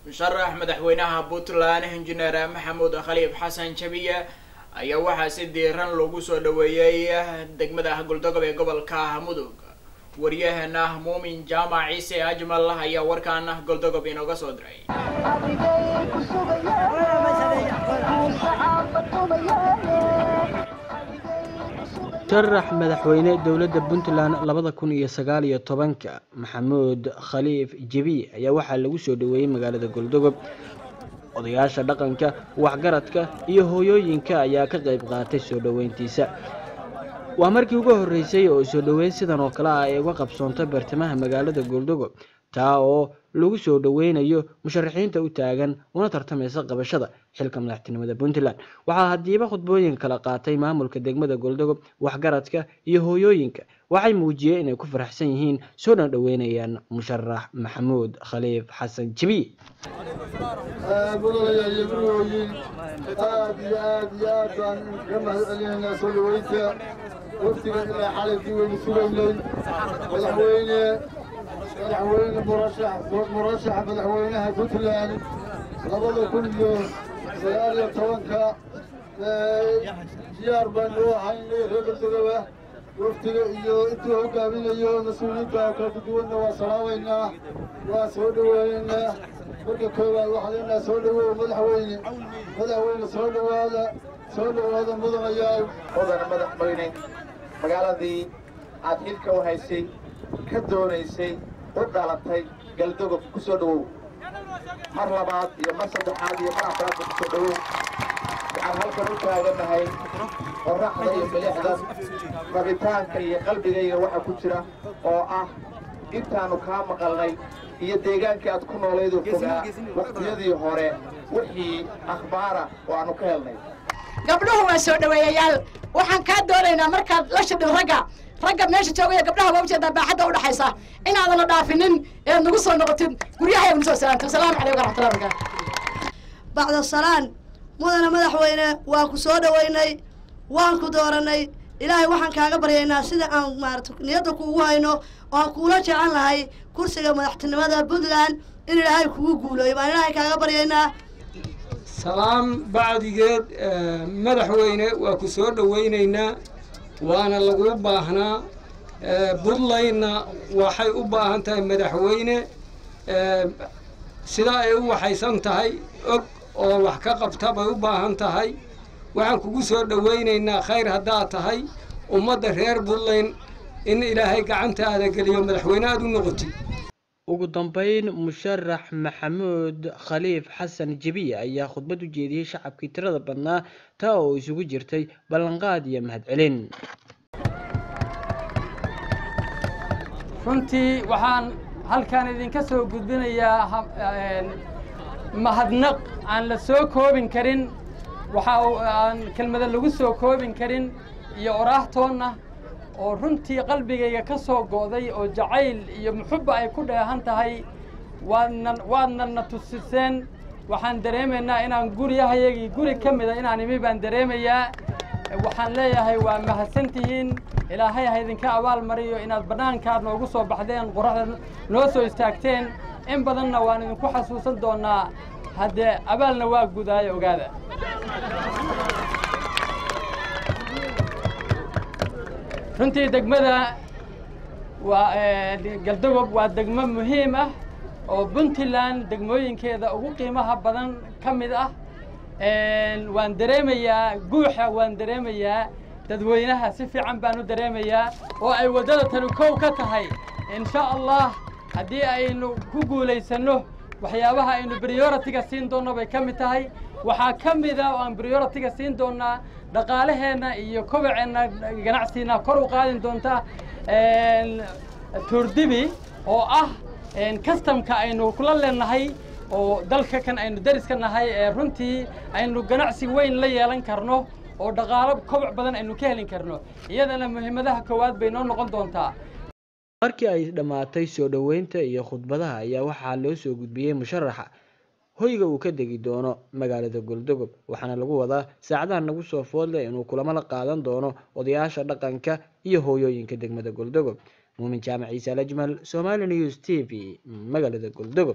musharax madaxweynaha puntland injineer maxamuud khaliif xasan jabiye ayaa waxaa si diiran loogu soo dhaweeyey degmada goldogob ee gobolka mudug waryaheena muumin jaamac ciise ajmal ayaa warkaan goldogob inooga soo diray musharax madaxweyne dowladda puntland labada kun iyo sagaal iyo tobanka maxamuud khaliif jebiye ayaa waxaa lagu soo dhaweeyey magaalada goldogob odayaasha dhaqanka waxgaradka iyo hooyooyinka ayaa ka qayb qaatay soo dhoweyntiisa waa markii ugu horreysay oo soo dhoweyn sidan oo kale ah ay uga qabsoonto bartamaha magaalada goldogob taa oo lagu soo dhoweynayo musharaxiinta u taagan una tartamaysa qabashada xilka madaxtinimada puntland waxaa hadiiba khudbooyin kala qaatay maamulka degmada goldogob waxgaradka iyo hooyooyinka waxay muujiyeen inay ku faraxsan yihiin soo dhan dhoweynayaan musharax maxamuud khaliif xasan jibiye mudanayaal iyo gurigooyin aad iyo aad iyo aad baan ka mahad celinaynaa soo dhaweynta waftiga ilaa xalaykii waynu sugaynay madaxweyne madaxweyne murashax murashaxa madaxweynaha puntland labada kun iyo sagaal iyo tobanka diyaar baanu u ahaynay reer goldogoba waftiga iyo intuu hogaaminayo mas-uuliyiinta kala duwanna waa salaameynaa waa soo dhaweynaynaa marka koowaad waxaa leenaha soo dhawow madaxweyne madaxweyne soo dhawaada soo dhawaada mudanayaal mudana madaxweyne magaaladii aad xilka u haysay ka doonaysay u dhalatay galdogob ku soo dhowow mar labaad iyo mar saddexaad iyo mar afraadba ku soo dhowow waxaan halkan u taaganahay qorraxda iyo milixdan rabitaanka iyo qalbigayga waxa ku jira oo ah intaannu kaa maqalnay iyo deegaankii aad ku noolaydoo fogaa wakhtiyadii hore wixii akhbaara oo aannu ka helnay gabdhuhu waa soo dhaweeyayaal waxaan kaa doonaynaa markaad la shidhin ragga ragga meesha joogaya gabdhaha waa ujeedaa baaxadda udhaxaysa inaadana dhaafinin eed nagu soo noqotid guryaha nagu soo salaamtay wasalaamu calaykum waraxmatullahi barakaatu bacda salaan mudana madaxweyne waa ku soo dhoweynay waan ku dooranay ilaahay waxaan kaaga baryaynaa sida aan maarata niyadda kuugu hayno oo aan kuula jecel lahay kursiga madaxtinimada puntland in ilaahay kugu guuleeyo baan ilaahay kaaga baryaynaa salaam bacdigeed madaxweyne waa ku soo dhoweynaynaa waana lagu baahnaa puntlandna waxay u baahan tahay madaxweyne sidaa ay u waxaysan tahay og oo wax ka qabta bay u baahan tahay waxaan kugu soo dhoweynaynaa khayr haddaad tahay ummadda reer puntland in ilaahay gacantaada geliyo madaxweyne aad u noqotid ugu dambeyn musharax maxamuud khaliif xasan jebiye ayaa khudbad u jeediyey shacabkii tirada badnaa taa oo isugu jirtay ballanqaad iyo mahadcelin runtii waxaan halkan idinka soo gudbinayaa mahadnaq aan la soo koobin karin waxa aan kelmada lagu soo koobin karin iyo oraahtoonna oo runtii qalbigayga ka soo go'day oo jacayl iyo muxubba ay ku dheehan tahay waadna waadna na tusiseen waxaan dareemaynaa inaan guryahayagii guri ka mida inaan imi baan dareemayaa waxaan leeyahay waa mahadsantihiin ilaahay ha idinka abaal mariyo inaad bannaankaad noogu soo baxdeen qoraxda noo soo istaagteen in badanna waan idinku xasuusan doonnaa haddee abaalna waa gudaayo ogaada runtii degmada waa galdogob waa degmo muhiim ah oo puntland degmooyinkeeda ugu qiimaha badan ka mid ah waan dareemayaa guuxa waan dareemayaa dadweynaha si fiican baan u dareemayaa oo ay waddada tani kow ka tahay insha allah haddii aynu ku guulaysanno waxyaabaha aynu prioritiga siin doonno bay ka mid tahay waxaa ka mida oo aan prioritiga siin doonnaa dhaqaalaheenna iyo kobaceenna ganacsiina kor u qaadin doonta tuurdibi oo ah kastamka aynu kula leenahay oo dalka kan aynu dariska nahay ee runtii aynu ganacsi weyn la yeelan karno oo dhaqaalo koboc badan aynu ka helin karno iyadana muhiimadaha koowaad bay noo noqon doontaa markii ay dhammaatay soo dhoweynta iyo khudbadaha ayaa waxaa loo soo gudbiyey musharaxa hoyga uu ka degi doono magaalada goldogob waxaana lagu wadaa saacadaha nagu soo foodleh inuu kulamo la qaadan doono odayaasha dhaqanka iyo hooyooyinka degmada goldogob muumin jaamac ciise alajmal somali news t v magaalada goldogob